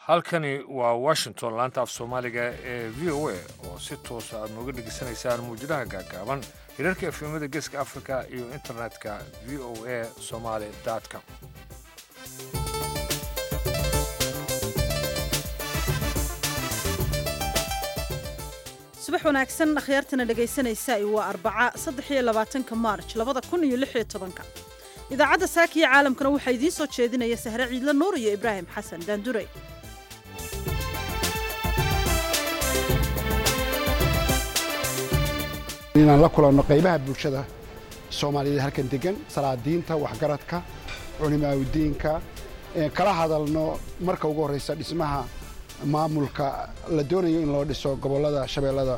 halkani waa washington laanta af soomaaliga ee v o a oo si toosa aad nooga dhegaysanaysaan muwjadaha gaagaaban hirarka efemada geeska africa iyo internetka v o a somaly com subax wanaagsan akhyaartana dhegaysanaysa waa arbaca saddex iyo labaatanka maarj labada kun iyo lix iyo tobanka idaacadda saakiya caalamkana waxaa idiin soo jeedinaya sahre ciidla nuur iyo ibraahim xasan daandurey inaan la kulanno qaybaha bulshada soomaaliyeed halkan degan salaadiinta waxgaradka culimaaudiinka kala hadalno marka ugu horraysa dhismaha maamulka la doonayo in loo dhiso gobollada shabeellada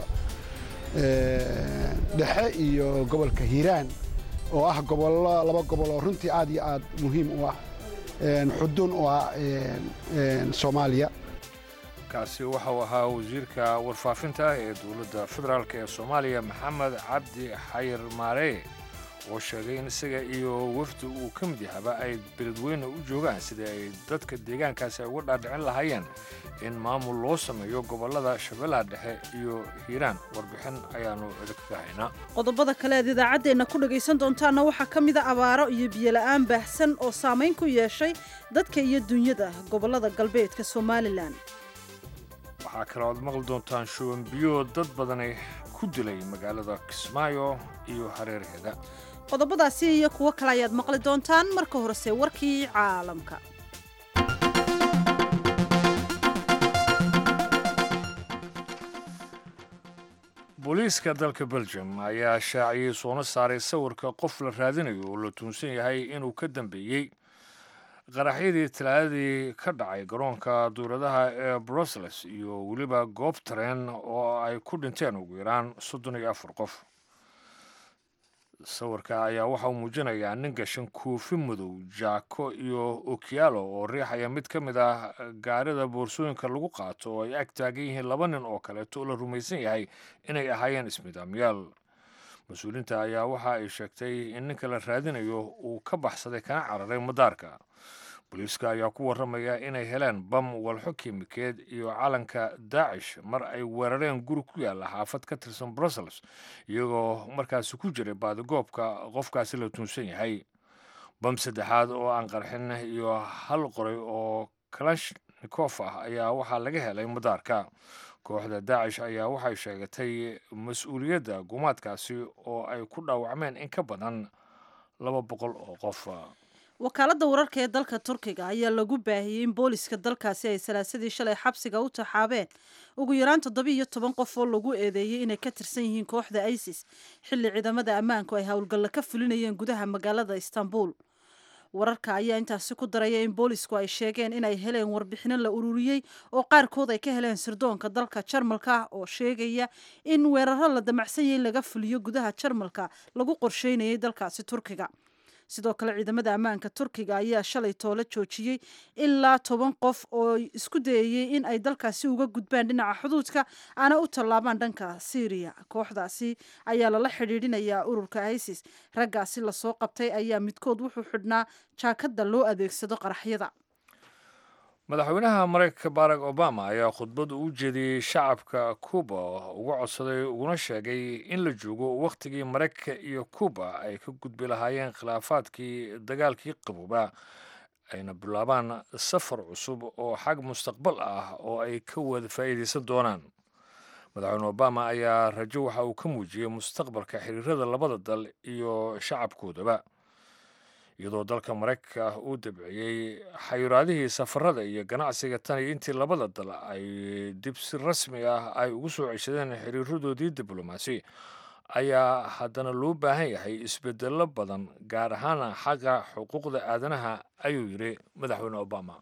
dhexe iyo gobolka hiiraan oo ah gobollo laba gobol oo runtii aad iyo aad muhiim u ah xudun u ah soomaaliya kaasi waxau ahaa wasiirka warfaafinta ee dowladda federaalk ee soomaaliya maxamed cabdi xayir maaree oo sheegay in isaga iyo wafdi uu ka mid yahaba ay beledweyne u joogaan sidii ay dadka deegaankaasi ay uga dhaadhicin lahaayeen in maamul loo sameeyo gobollada shabeellaha dhexe iyo hiiraan warbixin ayaannu idinkaga haynaa qodobada kale aad idaacaddeenna ku dhagaysan doontaanna waxaa ka mida abaaro iyo biyola'aan baahsan oo saamayn ku yeeshay dadka iyo dunyada gobollada galbeedka somalilan waxaa kaloo aad maqli doontaan shuban biyo dad badani ku dilay magaalada kismaayo iyo hareeraheeda qodobadaasi iyo kuwo kale ayaad maqli doontaan marka horese warkii caalamka booliiska dalka belgium ayaa shaaciyey soona saaray sawirka qof la raadinayo oo la tuunsan yahay inuu ka dambeeyey qaraxyadii talaadadii ka dhacay garoonka duuradaha ee brussels iyo weliba goob tareen oo ay ku dhinteen ugu yaraan soddon iyo afar qof sawirka ayaa waxa uu muujinayaa nin gashan koofi madow jaako iyo okiyaalo oo riixaya mid ka mid ah gaarida boorsooyinka lagu qaato oo ay ag taagan yihiin laba nin oo kaleeto oo la rumaysan yahay inay ahaayeen ismidaamyaal mas-uuliinta ayaa waxa ay sheegtay in ninka la raadinayo uu ka baxsaday kana cararay madaarka booliiska ayaa ku warramaya inay heleen bam walxo kiimikeed iyo calanka daacish mar ay weerareen guri ku yaalla xaafad ka tirsan brussels iyagoo markaasi ku jiray baadigoobka qofkaasi la tuunsan yahay bam saddexaad oo aan qarxin iyo hal qoray oo kalashnikov ah ayaa waxaa laga helay madaarka kooxda daacish ayaa waxay sheegatay mas-uuliyadda gumaadkaasi oo ay ku dhaawacmeen in ka badan laba boqol oo qof wakaaladda wararka ee dalka turkiga ayaa lagu baahiyey in booliska dalkaasi ay salaasadii shalay xabsiga u taxaabeen ugu yaraan toddoba iyo toban qof oo lagu eedeeyey inay ka tirsan yihiin kooxda isis xilli ciidamada ammaanku ay howlgalla ka fulinayeen gudaha magaalada istanbul wararka ayaa intaasi ku daraya in boolisku ay sheegeen inay heleen warbixino la ururiyey oo qaarkood ay ka heleen sirdoonka dalka jarmalka oo sheegaya in weeraro la damacsan yahay laga fuliyo gudaha jarmalka lagu qorsheynayay dalkaasi turkiga sidoo kale ciidamada ammaanka turkiga ayaa shalay toole joojiyey ilaa toban qof oo isku dayayey in ay dalkaasi uga gudbaan dhinaca xuduudka aana u tallaabaan dhanka syriya kooxdaasi ayaa lala xidhiidhinayaa ururka isis raggaasi lasoo qabtay ayaa midkood wuxuu xidhnaa jaakadda loo adeegsado qaraxyada madaxweynaha maraykanka barack obama ayaa khudbad u jeediyey shacabka cuba uga codsaday uguna sheegay in la joogo wakhtigii maraykanka iyo cuba ay ka gudbi lahaayeen khilaafaadkii dagaalkii qabooba ayna bilaabaan safar cusub oo xag mustaqbal ah oo ay ka wada faa'iidaysan doonaan madaxweyne obama ayaa rajo waxa uu ka muujiyey mustaqbalka xiriirada labada dal iyo shacabkoodaba iyadoo dalka maraykanka uu dabciyey xayiraadihii safarada iyo ganacsiga tan iyo intii labada dal ay dib si rasmi ah ay ugu soo ceshadeen xiriiradoodii diblomaasi ayaa haddana loo baahan yahay isbedello badan gaar ahaana xagga xuquuqda aadanaha ayuu yidhi madaxweyne obama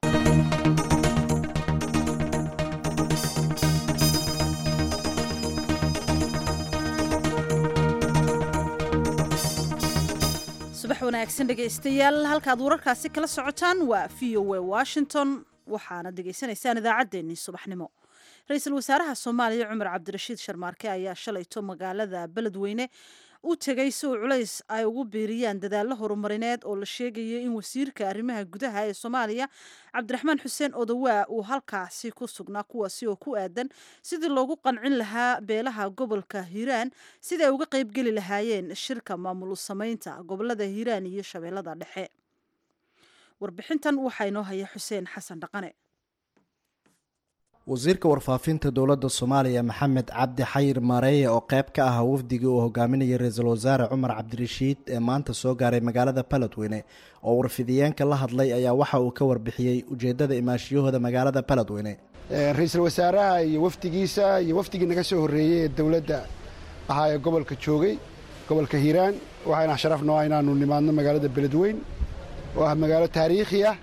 subax wanaagsan dhegaystayaal halkaad wararkaasi kala socotaan waa v o a washington waxaana degaysanaysaan idaacaddeenii subaxnimo ra-iisul wasaaraha soomaaliya cumar cabdirashiid sharmaarke ayaa shalayto magaalada beledweyne u tegay si uu culays ay ugu biiriyaan dadaallo horumarineed oo la sheegayo in wasiirka arrimaha gudaha ee soomaaliya cabdiraxmaan xuseen odawaa uu halkaasi ku sugnaa kuwaasi oo ku aadan sidii loogu qancin lahaa beelaha gobolka hiiraan sida ay uga qaybgeli lahaayeen shirka maamul samaynta gobolada hiiraan iyo shabeellada dhexe warbixintan waxaa inoo haya xuseen xasan dhaqane wasiirka warfaafinta dowladda soomaaliya maxamed cabdi xayir maareeye oo qayb ka ah wafdigii uu hogaaminayay ra-iisul wasaare cumar cabdirashiid ee maanta soo gaaray magaalada baladweyne oo warfidiyeenka la hadlay ayaa waxa uu ka warbixiyey ujeeddada imaashiyahooda magaalada baladweyne ra-iisul wasaaraha iyo wafdigiisa iyo wafdigii naga soo horreeyey ee dowladda ahaa ee gobolka joogay gobolka hiiraan waxayna sharaf noo ah inaanu nimaadno magaalada beledweyn oo ah magaalo taariikhi ah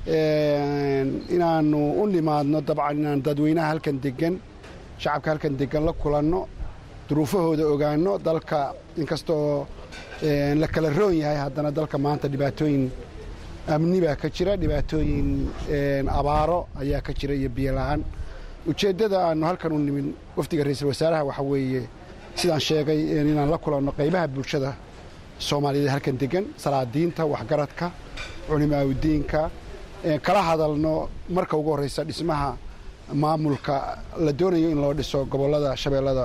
inaanu u nimaadno dabcan inaan dadweynaha halkan degan shacabka halkan degan la kulanno duruufahooda ogaanno dalka inkastoo la kala roon yahay haddana dalka maanta dhibaatooyin amni baa ka jira dhibaatooyin abaaro ayaa ka jira iyo biyo la-aan ujeeddada aanu halkan u nimin wafdiga ra-iisul wasaaraha waxaa weeye sidaan sheegay inaan la kulanno qaybaha bulshada soomaaliyeed halkan degan salaadiinta waxgaradka culimaaudiinka kala hadalno marka ugu horreysa dhismaha maamulka la doonayo in loo dhiso gobollada shabeellada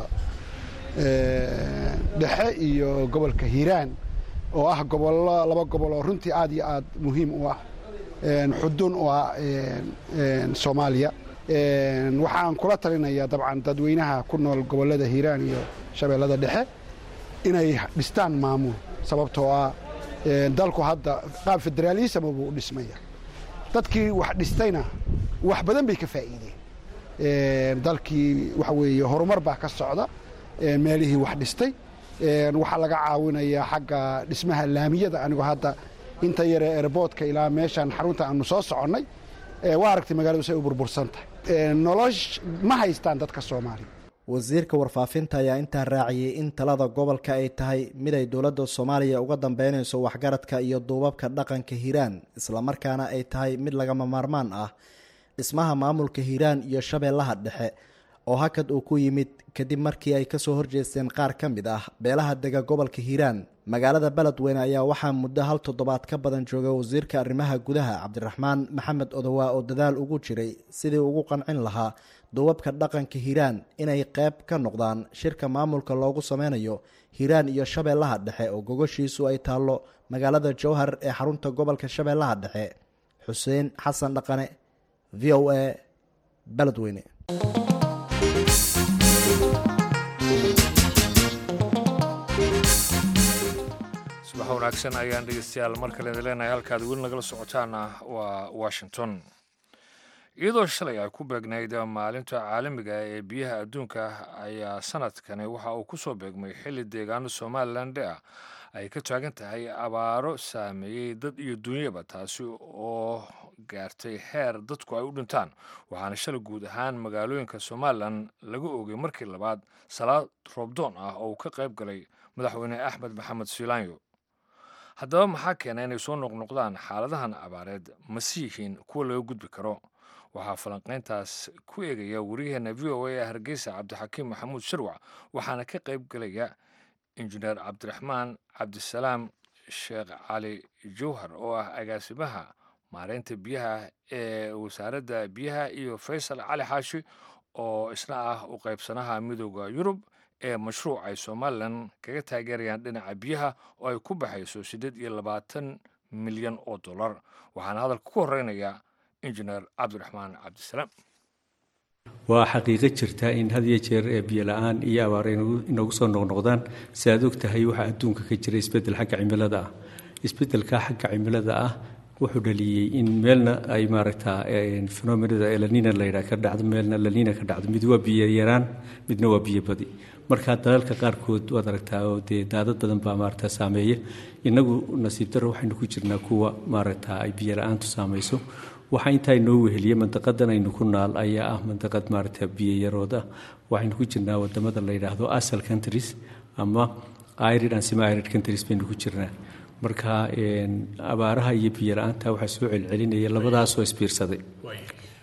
dhexe iyo gobolka hiiraan oo ah gobollo laba gobol oo runtii aad iyo aad muhiim u ah xudun u ah soomaaliya waxaan kula talinayaa dabcan dadweynaha ku nool gobollada hiiraan iyo shabeellada dhexe inay dhistaan maamul sababtoo ah dalku hadda qaab federaalism buu u dhismaya dadkii wax dhistayna wax badan bay ka faa'iideen dalkii waxa weeye horumar baa ka socda meelihii wax dhistay waxaa laga caawinayaa xagga dhismaha laamiyada anigoo hadda inta yaree erboodka ilaa meeshaan xarunta aanu soo soconnay waa aragtay magaaladu say u burbursan tahay nolosh ma haystaan dadka soomaaliya wasiirka warfaafinta ayaa intaa raaciyey in talada gobolka ay tahay mid ay dowladda soomaaliya uga dambeynayso waxgaradka iyo duubabka dhaqanka hiiraan islamarkaana ay tahay mid lagama maarmaan ah dhismaha maamulka hiiraan iyo shabeellaha dhexe oo hakad uu ku yimid kadib markii ay kasoo horjeesteen qaar ka mid ah beelaha dega gobolka hiiraan magaalada beledweyne ayaa waxaa muddo hal toddobaad ka badan jooga wasiirka arrimaha gudaha cabdiraxmaan maxamed odowaa oo dadaal ugu jiray sidii ugu qancin lahaa duubabka dhaqanka hiiraan inay qayb ka noqdaan shirka maamulka loogu sameynayo hiiraan iyo shabeellaha dhexe oo gogoshiisu ay taallo magaalada jowhar ee xarunta gobolka shabeellaha dhexe xuseen xasan dhaqane v o a beledweyne subax wanaagsan ayaan dhegeystayaal mar kale idin leenahay halkaad weli nagala socotaana waa washington iyadoo shalay ay ku beegnayd maalinta caalamiga ee biyaha adduunka ayaa sanadkani waxa uu ku soo beegmay xilli deegaano somalilan ah ay ka taagan tahay abaaro saameeyey dad iyo dunyaba taasi oo gaartay heer dadku ay u dhintaan waxaana shalay guud ahaan magaalooyinka somalilan laga oogay markii labaad salaad roobdoon ah oo uu ka qayb galay madaxweyne axmed maxamed siilaanyo haddaba maxaa keena inay soo noqnoqdaan xaaladahan abaareed mase yihiin kuwa laga gudbi karo waxaa falanqayntaas ku eegaya wariyaheena v o a ee hargeysa cabdixakiim maxamuud sharwac waxaana ka qayb galaya injineer cabdiraxmaan cabdisalaam sheekh cali jowhar oo ah agaasimaha maareynta biyaha ee wasaaradda biyaha iyo faysal cali xaashi oo isna ah u qaybsanaha midooda yurub ee mashruuc ay somalilan kaga taageerayaan dhinaca biyaha oo ay ku baxayso siddeed iyo labaatan milyan oo dollar waxaana hadalka ku horreynaya injineer cabdiraxmaan cabdisalaam waa xaqiiqo jirta in had iyo jeer ee biyo la-aan iyo abaar inagu soo noqnoqdaan si aad og tahay waxaa adduunka ka jira isbeddel xagga cimilada ah isbeddelka xagga cimilada ah wuxuu dhaliyey in meelna ay maaragtaa fenomenada elanina layidhaha ka dhacdo meelna lanina ka dhacdo mid waa biyo yaraan midna waa biyo badi marka dalalka qaarkood waad aragtaa oo dee daadad badan baa maaragtaa saameeya innagu nasiib darro waxaynu ku jirnaa kuwa maaragtaa ay biyo la-aantu saamayso waxaa intaa inoo weheliya mandaqadan aynu ku naal ayaa ah mandaqad maaragta biyo yarood ah waxaynu ku jirnaa wadamada la yidhaahdo asal countries ama irid and semi irid countries baynu ku jirnaa marka abaaraha iyo biyo la-aanta waxaa soo celcelinaya labadaasoo isbiirsaday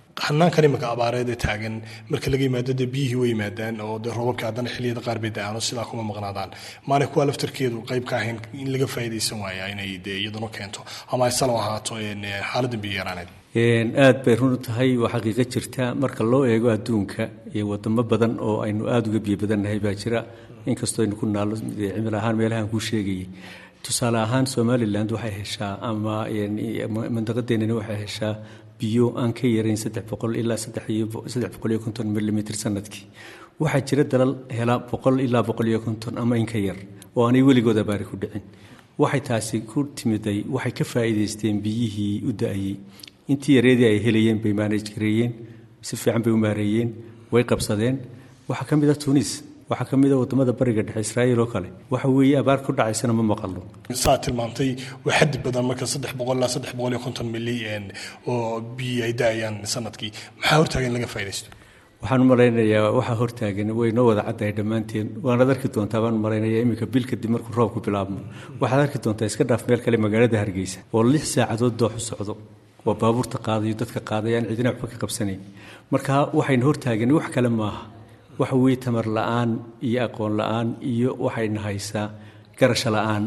hanaankan imika abaareed ee taagan marka laga yimaado dee biyihii way yimaadaan oo dee roobabka haddana xilliyada qaar bay da-aan oo sidaa kuma maqnaadaan maana kuwa laftarkeedu qayb ka ahayn in laga faa'iidaysan waaya inay dee iyaduna keento ama ay salo ahaato xaaladda biyo yaraaneed aad bay run u tahay waa xaqiiqo jirta marka loo eego adduunka iyo wadamo badan oo aynu aada uga biyo badannahay baa jira inkastoo aynu ku naallo cimil ahaan meelahaan kuu sheegayay tusaale ahaan somalilan waxay heshaa ama mandaqadeenani waxay heshaa biyo aan ka yarayn saddex boqol ilaa saddex boqol iyo konton milimitr sanadkii waxaa jira dalal hela boqol ilaa boqol iyo konton ama in ka yar oo aanay weligood abaari ku dhicin waxay taasi ku timiday waxay ka faa'iidaysteen biyihii u da-ayey intii yareedii ay helayeen bay maanaj gareeyeen si fiican bay u maareeyeen way qabsadeen waxaa ka mid a tunis waxaa ka mid a wadamada bariga dhexe israa'iil oo kale waxa weeye abaar ku dhacaysana ma maqalo saa tilmaamtay waa xaddi badan marka saddex boqol ilaa saddex boqol iyo konton mili oo biyo ay da-ayaan sanadkii maxaa hortaaga in laga faa'iidaysto waxaan u malaynayaa waxaa hortaagan way noo wada caddahay dhammaanteen waanaad arki doontaa baan malaynayaa iminka bil kadib markuu roobku bilaabmo waxaad arki doontaa iska dhaaf meel kale magaalada hargeysa oo lix saacadood dooxu socdo waa baabuurta qaadayo dadka qaadaya aan cidina waxba ka qabsanayn marka waxayna hortaagan wax kale maaha waxa weeye tamar la-aan iyo aqoon la-aan iyo waxayna haysaa garasho la-aan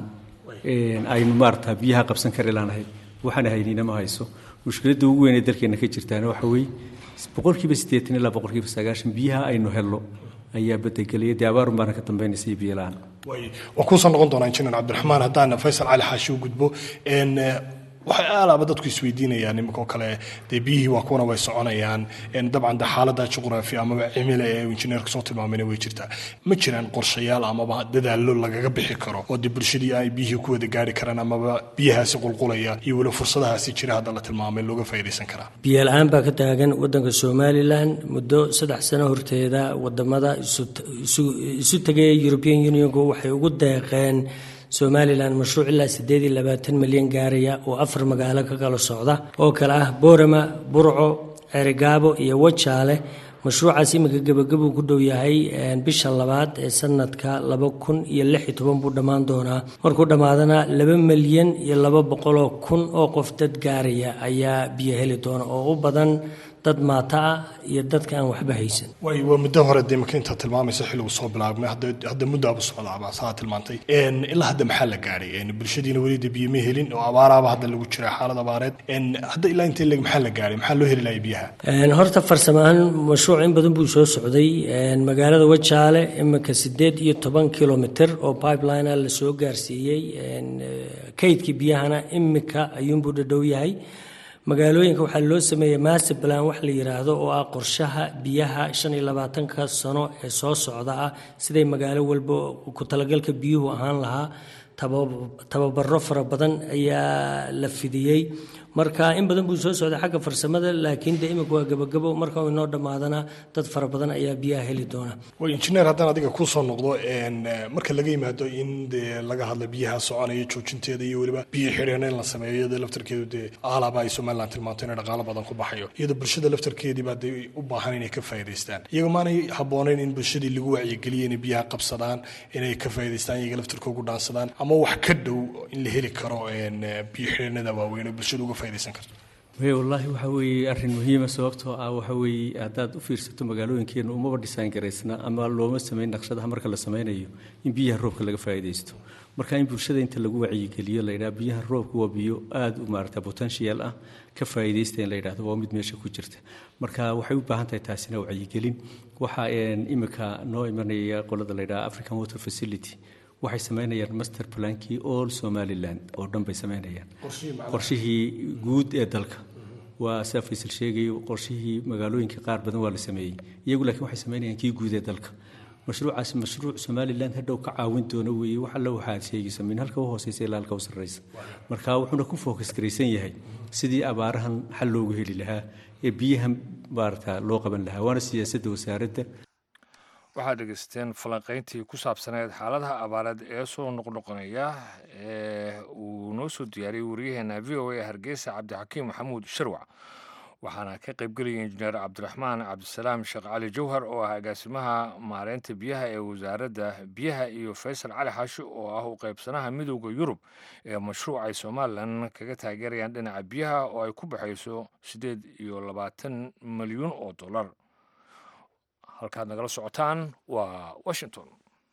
aynu maarata biyaha qabsan kari laanahay waxaana haynina ma hayso mushkiladda ugu weyn ee dalkeena ka jirtaana waxa weeye boqolkiiba siddeetan ilaa boqolkiiba sagaashan biyaha aynu helno ayaa badegelaya dee abaarun baana ka dambaynaysa iyo biyo la-aan waan kuusoo noqon doonaa injineer cabdiraxmaan haddaan faysal cali xaashi u gudbo waxay aalaaba dadku isweydiinayaan iminkoo kale dee biyihii waa kuwana way soconayaan dabcan de xaalada juqraafi amaba cimila ee injineerka soo tilmaamayna way jirtaa ma jiraan qorshayaal amaba dadaallo lagaga bixi karo oo dee bulshadii ay biyihii ku wada gaari karaan amaba biyahaasi qulqulaya iyo weli fursadahaasi jira hadda la tilmaamay looga faa'iidaysan karaa biyo la-aan baa ka taagan wadanka somalilan muddo saddex sano horteeda wadamada isu tegaya european unionku waxay ugu deeqeen somalilan mashruuc ilaa siddeed iyo labaatan milyan gaaraya oo afar magaalo ka kala socda oo kale ah boorama burco ceerigaabo iyo wajaale mashruucaas iminka gebagabuu ku dhow yahay bisha labaad ee sanadka laba kun iyo lix iyo toban buu dhammaan doonaa markuu dhammaadana laba milyan iyo laba boqoloo kun oo qof dad gaaraya ayaa biyo heli doona oo u badan dad maata ah iyo dadka aan waxba haysan way waa muddo hore dee marka intaad tilmaamaysa xilligu soo bilaabmay hadda muddaaba socdaaba saa tilmaantay ilaa hadda maxaa la gaadhay bulshadiina weli dee biyo ma helin oo abaaraaba hadda lagu jira xaalad abaareed hadda ilaa intee leg maxaa la gaadhay maxaa loo heli lahay biyaha horta farsamo ahaan mashruuc in badan buu soo socday magaalada wajaale iminka siddeed iyo toban kilomitr oo pipeline la soo gaarsiiyey kaydkii biyahana iminka ayuunbuu dhadhow yahay magaalooyinka waxaa loo sameeyey master plan wax la yidhaahdo oo ah qorshaha biyaha shan iyo labaatanka sano ee soo socda ah siday magaalo walba ku talagalka biyuhu ahaan lahaa tababaro fara badan ayaa la fidiyey marka in badan buu soo socday xagga farsamada laakiin de imika waa gabagabo marka inoo dhammaadana dad fara badan ayaa biyaha heli doona way injineer haddaan adiga kusoo noqdo marka laga yimaado in dee laga hadlo biyaha soconaya joojinteeda iyo weliba biyo xidheen in la sameeyo iyadoo laftarkeedu dee aalaaba ay somaliland tilmaanto inay dhaqaalo badan ku baxayo iyadoo bulshada laftarkeedii baa dee u baahan inay ka faa'iidaystaan iyaga maanay habboonayn in bulshadii lagu wacyigeliyo inay biyaha qabsadaan inay ka faa'iidaystaan iyaga laftarkoogu dhaansadaan ama wax ka dhow in la heli karo biyo xidheenada waaweyn oo bulshada uga wallaahi waxa weeye arrin muhiima sababtoo ah waxa weeye haddaad u fiirsato magaalooyinkeenu umaba dhisaan garaysna ama looma samayn naqshadaha marka la samaynayo in biyaha roobka laga faa'iidaysto marka in bulshada inta lagu wacyigeliyo la yidhaha biyaha roobka waa biyo aada u maarata potential ah ka faa'iidaysta in la yidhahdo waa mid meesha ku jirta marka waxay u baahan tahay taasina wacyigelin waxaa imika noo imanaya qolada la yidhaha african water facility waxay samaynayaan master plankii all somaliland oo dhan bay samaynayaan qorshihii guud ee dalka waa sida faysal sheegayo qorshihii magaalooyinka qaar badan waa la sameeyey iyagu laakiin waxay samaynayaan kii guud ee dalka mashruucaasi mashruuc somaliland hadhow ka caawin doono weeye wax alla waxaad sheegaysa min halka u hooseysa ilaa halka u sarreysa marka wuxuuna ku focus garaysan yahay sidii abaarahan xal loogu heli lahaa ee biyaha maarata loo qaban lahaa waana siyaasadda wasaaradda waxaad dhegeysteen falanqayntii ku saabsaneed xaaladaha abaareed ee soo noqnoqonaya ee uu noo soo diyaariyey wariyaheena v o a hargeysa cabdixakiim maxamuud sharwac waxaana ka qaybgelaya injineer cabdiraxmaan cabdisalaam sheekh cali jawhar oo ah agaasimaha maareynta biyaha ee wasaaradda biyaha iyo faysal cali xaashi oo ah u qaybsanaha midowda yurub ee mashruuc ay somalilan kaga taageerayaan dhinaca biyaha oo ay ku baxayso siddeed iyo labaatan milyuun oo dollar halkaad nagala socotaan waa washington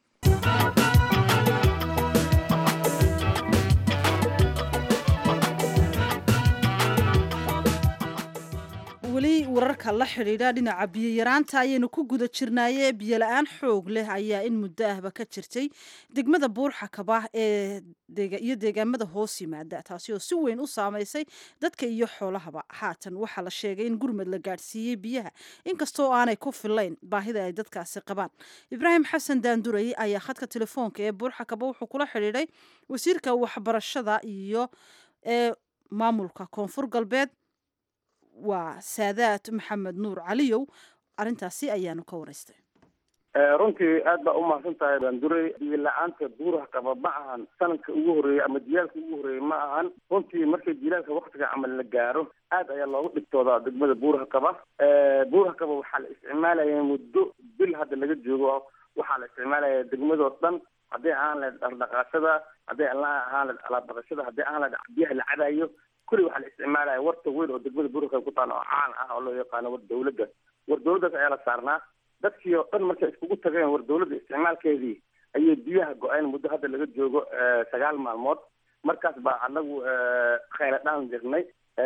weli wararka la xidhiidha dhinaca biyoyaraanta ayaynu ku guda jirnaaye biyola-aan xoog leh ayaa in muddo ahba ka jirtay degmada buurxakaba ee iyo deegaamada hoos yimaada taasi oo si weyn u saamaysay dadka iyo xoolahaba haatan waxaa la sheegay in gurmad la gaadhsiiyey biyaha inkastoo aanay ku filayn baahida ay dadkaasi qabaan ibraahim xasan daanduray ayaa khadka telefoonka ee buurxakaba wuxuu kula xidhiidhay wasiirka waxbarashada iyo ee maamulka koonfur galbeed waa saadaad maxamed nuur caliyow arrintaasi ayaanu ka waraystay runtii aad baa umahadsan tahay baanduray biyo la-aanta buuraha qaba ma ahan sanadka ugu horreeyey ama jilaalka ugu horreeyey ma ahan runtii markay jilaalka waktiga camal la gaaro aad ayaa loogu dhibtoodaa degmada buuraha qaba buuraha qaba waxaa la isticmaalaya muddo bil hadda laga joogo waxaa la isticmaalaya degmadoo dhan hadday ahaan lahayd dhardhaqaashada hadday ahaan lahayd alaabdaqashada hadday ahaan lahayd biyaha la cabayo kulli waxaa la isticmaalaya warta weyn oo degmada buurka ku taala oo caan ah oo loo yaqaano war dawladda war dawladdaas ayaa la saarnaa dadkii oo dhan markay iskugu tageen war dawladda isticmaalkeedii ayay biyaha go-een muddo hadda laga joogo sagaal maalmood markaas baa anagu khayla dhaan jirnay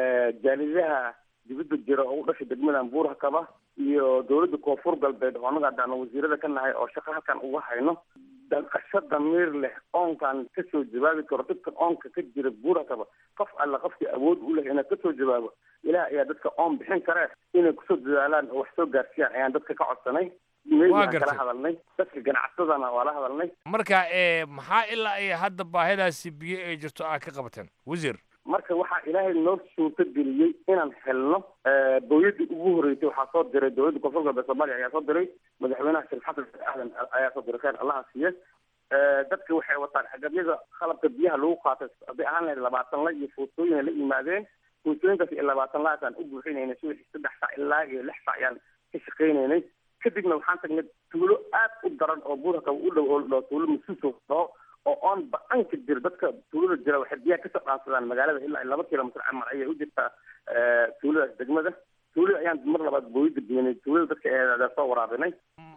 jaalidaha dibadda jira oo u dhashay degmadan buuraha kaba iyo dawladda koonfur galbeed oo anaga haddaanu wasiirada ka nahay oo shaqo halkan uga hayno danqasho damiir leh oonkaan kasoo jawaabi karo dadka oonka ka jira buuraha kaba qof alla qofkii awood u leh inaad kasoo jawaabo ilaah ayaa dadka oon bixin karee inay kusoo dadaalaan oo wax soo gaarsiiyaan ayaan dadka ka codsanay meeyaan kala hadalnay dadka ganacsadana waa la hadalnay marka maxaa ilaa ay hadda baahidaasi biyo ay jirto aad ka qabateen wasiir marka waxaa ilaahay noo suurto geliyey inaan helno booyadii ugu horreysay waxaa soo diray dowladda koonfur galbeed soomaaliya ayaa soo diray madaxweynaha sheekh xasan aadan ayaa soo diray khayr allaha siiye dadka waxay wataan agabyada qalabka biyaha lagu qaatay hadday ahaan lahayd labaatan la iyo fuustooyin ay la yimaadeen fuustooyinkaas iyo labaatan laasaan u buuxinaynay subaxii saddex sac ilaa iyo lix sac ayaan ka shaqaynaynay kadibna waxaan tagnay tuulo aad u daran oo buuraka u dhow oo dhao tuulo masuuso dhaho oo oon ba-an ka jira dadka tuulada jira waxay biyaha kasoo dhaansadaan magaalada ilaa laba kilomitr camal ayay u jirtaa tuuladaas degmada tuulada ayaan mar labaad booyada geynay tuulada dadka eedaa soo waraabinay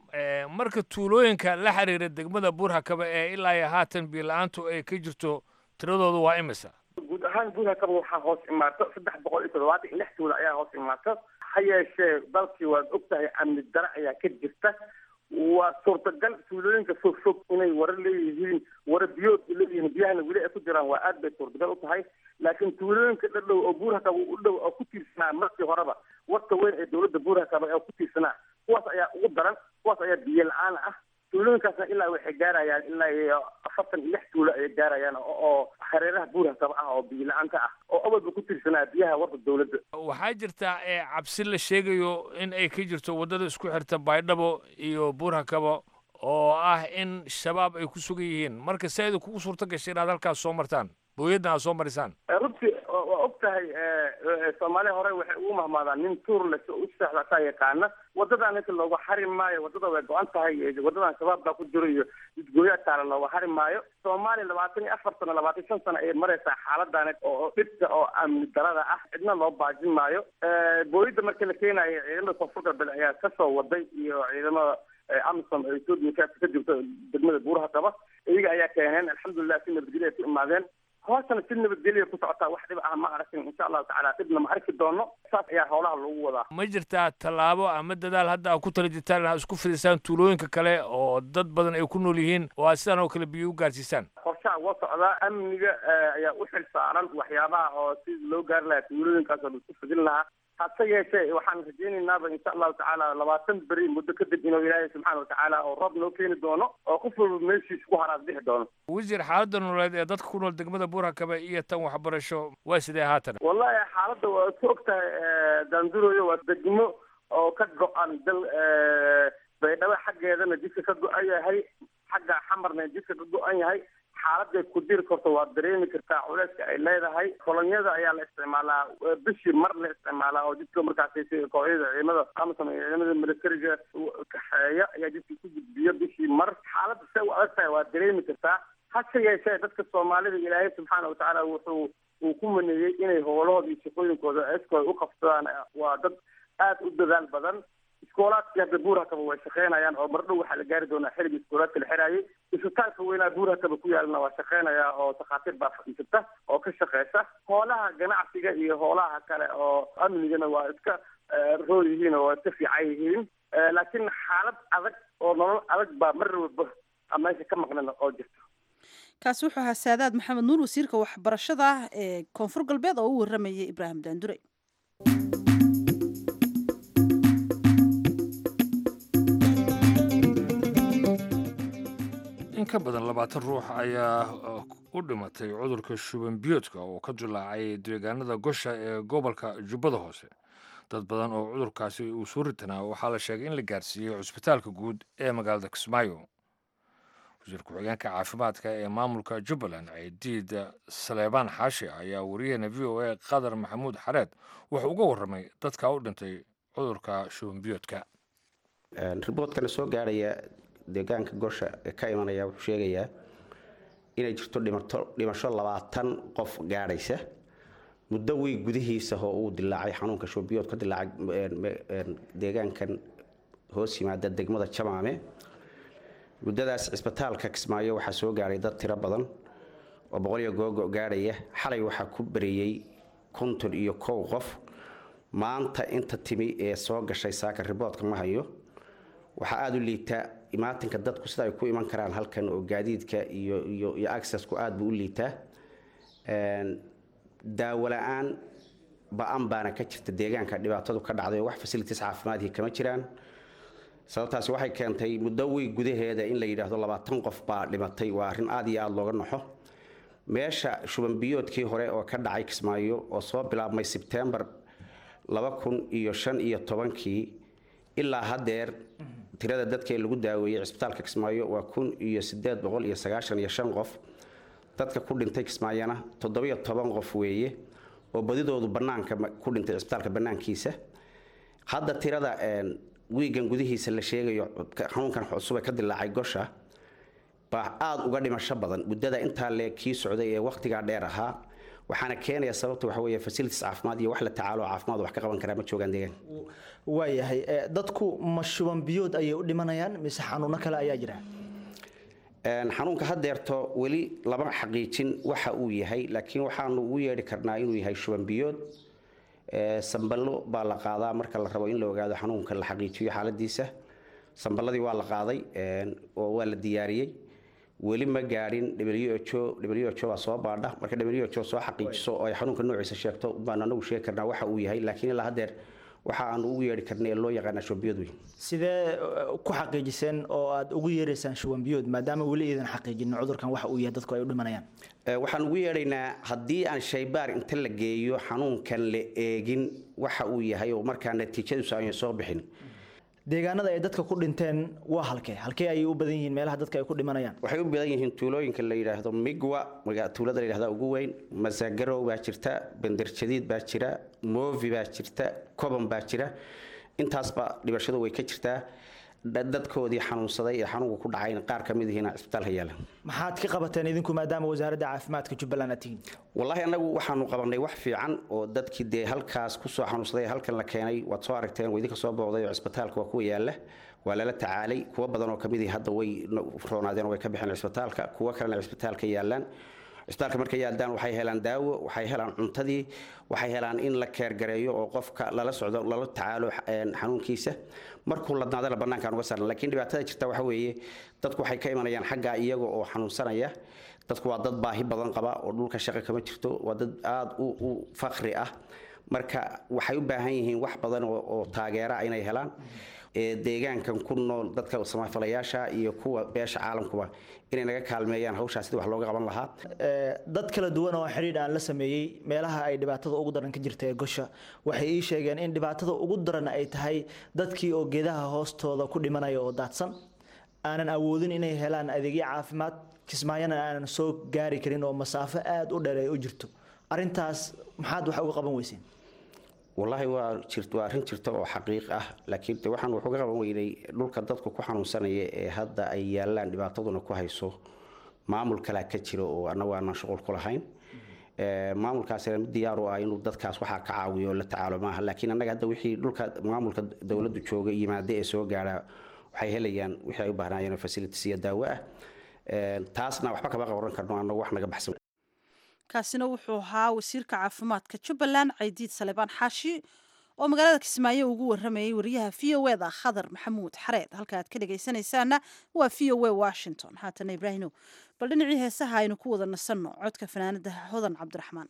marka tuulooyinka la xiriira degmada buurhakaba ee ilaa iyo haatan biyo la-aantu ay ka jirto tiradoodu waa imisa guud ahaan buurhakaba waxaa hoos imaato saddex boqol iyo toddobaatan iyo lix tuulo ayaa hoos imaato ha yeeshee dalkii waad og tahay amni dare ayaa ka jirta waa suurtagal tuulooyinka fog fog inay wara leeyihiin wara biyood leeyihiin biyahana weli ay ku jiraan waa aad bay suurtagal u tahay laakiin tuulooyinka dhadhow oo buurhakaba u dhow oo ku tiirsanaa markii horeba warta weyn ee dowladda buurhakaba ee ku tiirsanaa kuwaas ayaa ugu daran kuwaas ayaa biyo la-aan ah tuulooyinkaasna ilaa waxay gaarayaan ilaa iyo afartan iyo lix tuulo ayay gaarayaan oo hareeraha buurhakaba ah oo biyo la-aanta ah oo awalba ku tiirsanaa biyaha warda dowladda waxaa jirtaa cabsi la sheegayo in ay ka jirto waddada isku xirta baydhabo iyo buurhakaba oo ah in shabaab ay ku sugan yihiin marka si ayda kugu suurto gashay inaad halkaas soo martaan booyadna aad soo marisaan runtii waa og tahay soomaaliya hore waxay ugu mahmaadaan nin tuur le u seexda asaa yaqaana wadadan inta looga xari maayo wadada way go-an tahay wadadan shabaab baa ku jiro iyo jidgooyaa taala looga xari maayo soomaaliya labaatan iyo afar sano labaatan shan sano ayay maraysaa xaaladan oo dhibka oo amni darada ah cidna loo baajin maayo booyadda marka la keenayo ciidamada koonfur galbeed ayaa kasoo waday iyo ciidamada amisom ee etoobiya ka jirto degmada buuraha qaba iyaga ayaa keeneen alxamdulilah si nabadgelyo ay ku imaadeen hoosana si nabadgelya ku socotaa wax dhib ah ma aragtin insha allahu tacaala dhibna ma arki doono saas ayaa howlaha lagu wadaa ma jirtaa tallaabo ama dadaal hadda aad ku tala jirtaan inaad isku fidisaan tuulooyinka kale oo dad badan ay ku nool yihiin oo aad sidaan oo kale biyo u gaarsiisaan qorshaha waa socdaa amniga ayaa u xil saaran waxyaabaha oo si loo gaari lahaa tuulooyinkaas oo laisku fidin lahaa hase yeeshee waxaan rajaynaynaba insha allahu tacaala labaatan beri muddo kadib inuu ilaahay subxaana watacaala oo roob noo keeni doono oo qof walba meeshiisa ku haraad bixi doono wasiir xaaladda nololeed ee dadka ku nool degmada buurhakaba iyo tan waxbarasho waa sidee haatan wallahi xaaladda waa ku og tahay daanduroyo waa degmo oo ka go-an dal baydhabo xaggeedana jidka ka go-an yahay xagga xamarna jidka ka go-an yahay xaaladay ku diri karto waad dareemi kartaa culeyska ay leedahay kolonyada ayaa la isticmaalaa bishii mar la isticmaalaa oo jidka markaas kooxyada ciidamada amsom iyo ciidamada militariga kaxeeya ayaa jidka ku gudbiya bishii mar xaaladda se u adag tahay waad dareemi kartaa hase yeeshee dadka soomaalida ilaahay subxaana watacaala wuxuu uu ku maneeyey inay howlahooda iyo shaqooyinkooda eskooda u qabsadaan waa dad aada u dadaal badan iskoolaadkii hadda buurhakaba way shaqeynayaan oo mardhow waxaa la gaari doonaa xilligii iskoolaadka la xiraayay isbitaalka weynaa buurhakaba ku yaalana waa shaqeynayaa oo takhaatiir baa fadhiisata oo ka shaqeysa hoolaha ganacsiga iyo hoolaha kale oo amnigana waa iska rool yihiin oo waa iska fiican yihiin laakiin xaalad adag oo nolol adag baa mar walba meesha ka maqnan oo jirta kaasi wuxuu ahaa saadaad maxamed nuur wasiirka waxbarashada ee koonfur galbeed oo u waramayay ibraahim daandure in ka badan labaatan ruux ayaa u dhimatay cudurka shuban biyoodka oo ka dilaacay deegaanada gosha ee gobolka jubbada hoose dad badan oo cudurkaasi uu soo ritanaa waxaa la sheegay in la gaarsiiyey cusbitaalka guud ee magaalada kismaayo wasiir ku-xigeenka caafimaadka ee maamulka jubbaland ciidiid saleebaan xaashi ayaa wariyaheena v o a qadar maxamuud xareed wuxuu uga warramay dadka u dhintay cudurka shuban biyoodka riboodkana soo gaarhaya deegaanka gosha ee ka imanaya wuxuu sheegayaa inay jirto dhimasho labaatan qof gaadhaysa muddo weyn gudihiisa oo uu dilaacay xanuunka shubanbiyood ka dilaacay deegaankan hoos yimaada degmada jamaame muddadaas cisbitaalka kismaayo waxaa soo gaadhay dad tiro badan oo boqoliyo googo gaadhaya xalay waxaa ku bareeyey konton iyo kow qof maanta inta timi ee soo gashay saaka riboodka ma hayo waxaa aada u liitaa imaatinka dadku sida ay ku iman karaan halkan oo gaadiidka iyo iyo iyo accessku aada buu u liitaa daawo la-aan ba-an baana ka jirta deegaanka dhibaatadu ka dhacday oo wax facilities caafimaadkii kama jiraan sababtaasi waxay keentay muddo wey gudaheeda in la yidhaahdo labaatan qof baa dhimatay waa arrin aada iyo aada looga naxo meesha shubanbiyoodkii hore oo ka dhacay kismaayo oo soo bilaabmay sebtembar laba kun iyo shan iyo tobankii ilaa haddeer tirada dadka ee lagu daaweeyey cisbitaalka kismaayo waa kun iyo sideed boqol iyo sagaashan iyo shan qof dadka ku dhintay kismaayana toddobiyo toban qof weeye oo badidoodu banaanka ku dhintay cisbitaalka banaankiisa hadda tirada wiigan gudihiisa la sheegayo xanuunkan cusub ee ka dilaacay gosha baa aada uga dhimasho badan muddada intaa le kii socday ee wakhtigaa dheer ahaa waxaana keenaya sababta waxa weeye facilities caafimaad iyo wax la tacaalo caafimaad wax ka qaban karaa ma joogaan deegaan waayahay dadku ma shuban biyood ayay u dhimanayaan mise xanuuno kale ayaa jira xanuunka haddeerto weli lama xaqiijin waxa uu yahay laakiin waxaanu ugu yeedhi karnaa inuu yahay shuban biyood samballo baa la qaadaa marka la rabo in la ogaado xanuunka la xaqiijiyo xaaladiisa samballadii waa la qaaday oo waa la diyaariyey weli ma gaadhin who who baa soo baadha marka who soo xaqiijiso oo ay xanuunka noociisa sheegto baan anagu sheegi karnaa waxa uu yahay laakiin ilaa haddeer waxa aanu ugu yeedhi karnay ee loo yaqaana shubanbiyood wey sidee ku xaqiijiseen oo aad ugu yeeraysaan shubanbiyood maadaama weli iidan xaqiijinin cudurkan waxa uu yahay dadku ay u dhimanayaan waxaan ugu yeedhaynaa haddii aan shaybaar inta la geeyo xanuunkan la eegin waxa uu yahay oo markaa natiijadiisu aanay soo bixin deegaanada ay dadka ku dhinteen waa halkee halkee ayay u badan yihiin meelaha dadka ay ku dhimanayaan waxay u badan yihiin tuulooyinka la yidhaahdo migwa tuulada la yidhahda ugu weyn masagarow baa jirta banderjadiid baa jira movi baa jirta koban baa jira intaasba dhibashadu way ka jirtaa dadkoodii xanuunsaday ee xanuunka ku dhacayn qaar ka mid ihiina cisbitaalka yaala maxaad ka qabateen idinku maadaama wasaaradda caafimaadka jubbaland aad tihiin wallaahi annagu waxaanu qabanay wax fiican oo dadkii dee halkaas kusoo xanuunsaday ee halkan la keenay waad soo aragteen waa idinka soo booqday oo cisbitaalka waa kuwa yaala waa lala tacaalay kuwo badan oo kamid ihi hadda way roonaadeen oo way ka baxeen cisbitaalka kuwo kalena cisbitaalka yaalaan cisbitaalka markay yaaldaan waxay helaan daawo waxay helaan cuntadii waxay helaan in la keergareeyo oo qofka lala socdo lala tacaalo xanuunkiisa markuu ladnaadana bannaankaan uga saaran laakiin dhibaatada jirta waxa weeye dadku waxay ka imanayaan xaggaa iyaga oo xanuunsanaya dadku waa dad baahi badan qaba oo dhulka shaqo kama jirto waa dad aada u fakri ah marka waxay u baahan yihiin wax badan oo taageera inay helaan deegaankan ku nool dadka samafalayaasha iyo kuwa beesha caalamkuba inay naga kaalmeeyaan hawshaas sidii wax looga qaban lahaa dad kala duwan oo xidhiidh aan la sameeyey meelaha ay dhibaatada ugu daran ka jirta ee gosha waxay ii sheegeen in dhibaatada ugu daran ay tahay dadkii oo geedaha hoostooda ku dhimanaya oo daadsan aanan awoodin inay helaan adeegyo caafimaad kismaayona aanan soo gaari karin oo masaafo aada u dheer ay u jirto arrintaas maxaad wax uga qaban weyseen wallaahi waa jirt waa arrin jirta oo xaqiiq ah laakiin de waxaan wax uga qaban weynay dhulka dadku ku xanuunsanaya ee hadda ay yaallaan dhibaataduna ku hayso maamul kalaa ka jira oo annagu aanan shuqul ku lahayn maamulkaasina mid diyaar u ah inuu dadkaas waxaa ka caawiyo oo la tacaalo maaha laakiin annaga hadda wixii dhulka maamulka dowladdu jooga yimaada ee soo gaara waxay helayaan wixii ay u baahnaayeen facilities iyo daawo ah taasna waxba kama qabaran karno annagu wax naga baxsan kaasina wuxuu ahaa wasiirka caafimaadka jubbaland caydiid salebaan xaashi oo magaalada kismaayo ugu waramayay wariyaha v o eda khadar maxamuud xareed halka aad ka dhegaysanaysaana waa v o e washington haatana ibraahino bal dhinacii heesaha aynu ku wada nasanno codka fanaanada hodan cabdiraxmaan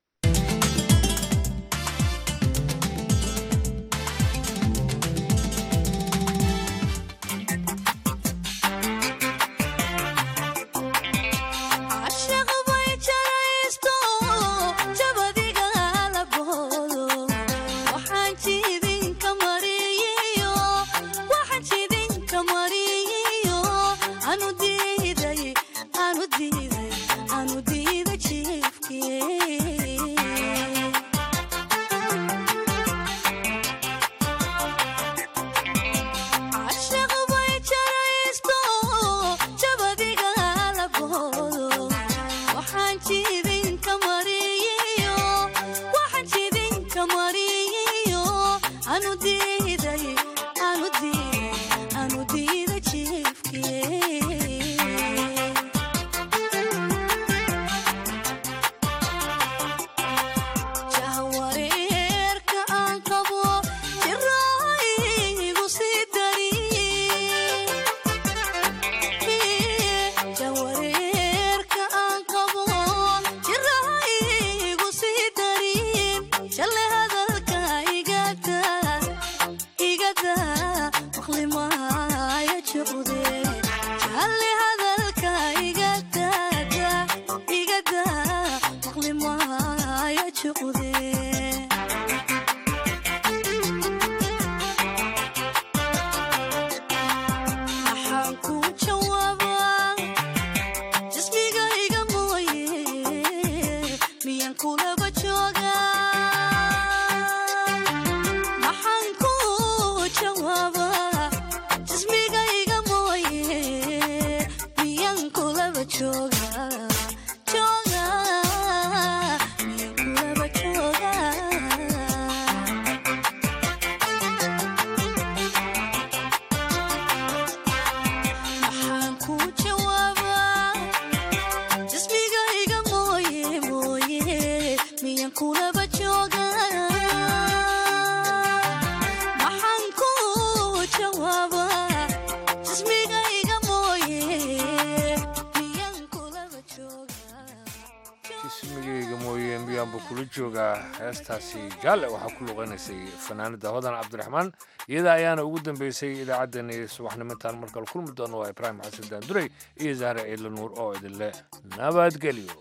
heestaasi jaalle waxaa ku luqeynaysay fanaanada hodan cabdiraxmaan iyada ayaana ugu dambeysay idaacaddeenii subaxnimintaan markale kulmi doono waa ibraahim xasan daanduray iyo zahre ciidla nuur oo idinle nabadgelyo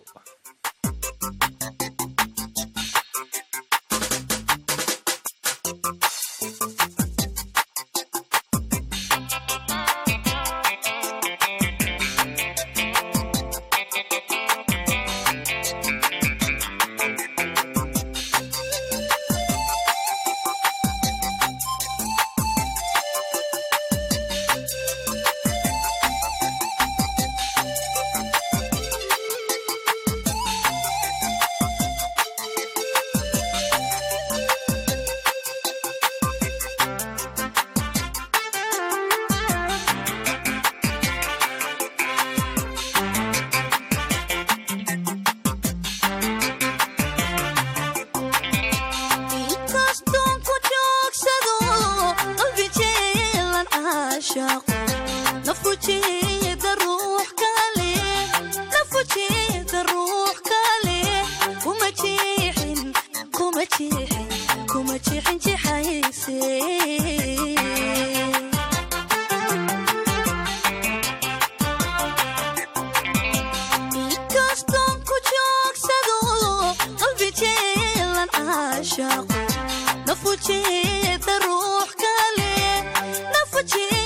nafujeeda ruux kale nafujeeda